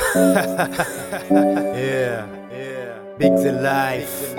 yeah, yeah. Big the life.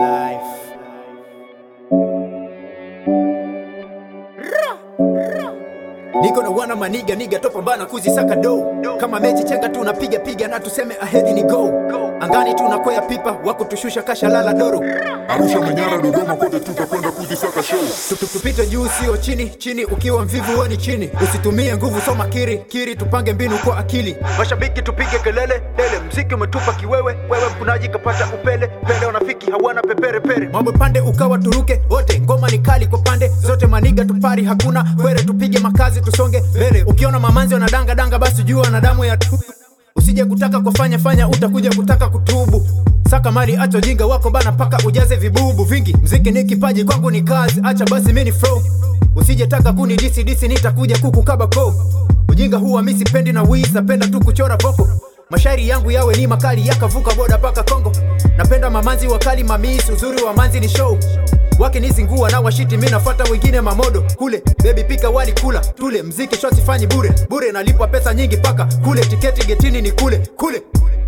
Niko na wana maniga niga topambana kuzisaka do kama mechi chenga tu napiga piga na tuseme ahedi ni go angani tunakwea pipa wako tushusha kasha lala doro Arusha, Manyara, Dodoma, kote tutakwenda kuzisaka show. Tu- tu- tupite juu sio chini chini ukiwa mvivu weni chini usitumie nguvu soma kiri kiri tupange mbinu kwa akili mashabiki tupige kelele dele mziki umetupa kiwewe wewe mkunaji kapata upele pele wanafiki hawana pepere pere mambo pande ukawa turuke wote ngoma ni kali kwa pande zote maniga tupari hakuna kwere tupige makazi tusonge mbele ukiona mamanzi wanadanga danga basi jua na damu ya tu usije kutaka kufanya fanya utakuja kutaka kutubu saka mali acha jinga wako bana paka ujaze vibubu vingi mziki ni kipaji kwangu ni kazi acha basi mini flow usije taka kuni disi disi nitakuja kukukaba ko ujinga huwa mi sipendi na wiz napenda tu kuchora voko mashairi yangu yawe ni makali yakavuka boda paka kongo napenda mamanzi wakali mamisi uzuri wa manzi ni show wakinizingua na washiti mi nafata wengine mamodo kule bebi pika wali kula tule mziki sho sifanyi bure bure nalipwa pesa nyingi paka kule tiketi getini ni kule kule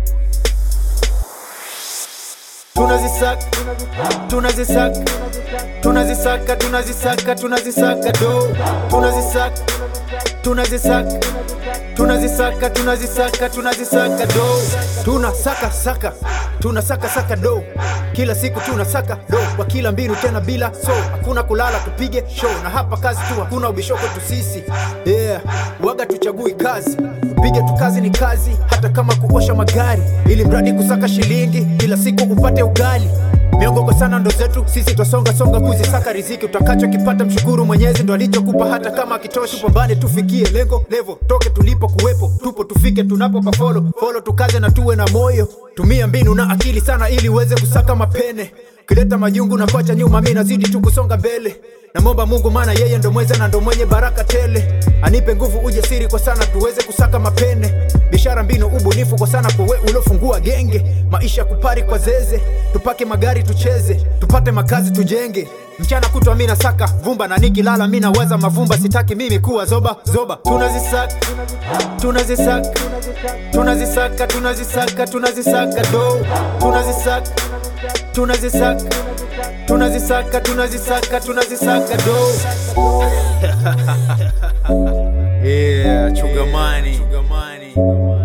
tunazisaka tunazisaka tunazisaka tunazisaka tunazisaka do tunazisaka tunazisaka tunazisaka tunazisaka tunazisaka do tunasaka saka tunasaka saka do kila siku tunasaka do kwa kila mbinu tena bila so hakuna kulala tupige show na hapa kazi tu hakuna ubishoko tu sisi yeah waga tuchagui kazi tupige tu kazi ni kazi hata kama kuosha magari ili mradi kusaka shilingi kila siku upate ugali miongogo sana ndo zetu sisi twasonga songa kuzisaka riziki utakachokipata mshukuru mwenyezi ndo alichokupa hata kama akitoshi pambane tufikie lengo levo toke tulipo kuwepo tupo tufike tunapo pafolo folo tukaze na tuwe na moyo tumia mbinu na akili sana ili uweze kusaka mapene kileta majungu na kwacha nyuma mi nazidi tu kusonga mbele namwomba mungu maana yeye ndo mweza na ndo mwenye baraka tele anipe nguvu ujasiri kwa sana tuweze kusaka mapene biashara mbinu ubunifu kwa sana kwa we uliofungua genge maisha kupari kwa zeze tupake magari tucheze tupate makazi tujenge mchana kutwa mi nasaka vumba na nikilala mi nawaza mavumba sitaki mimi kuwa zoba zoba tunazisaka tunazisaka tunazisaka tunazisaka tunazisaka do tunazisaka tunazisaka tunazisaka tunazisaka tunazisaka do yeah chugamani chugamani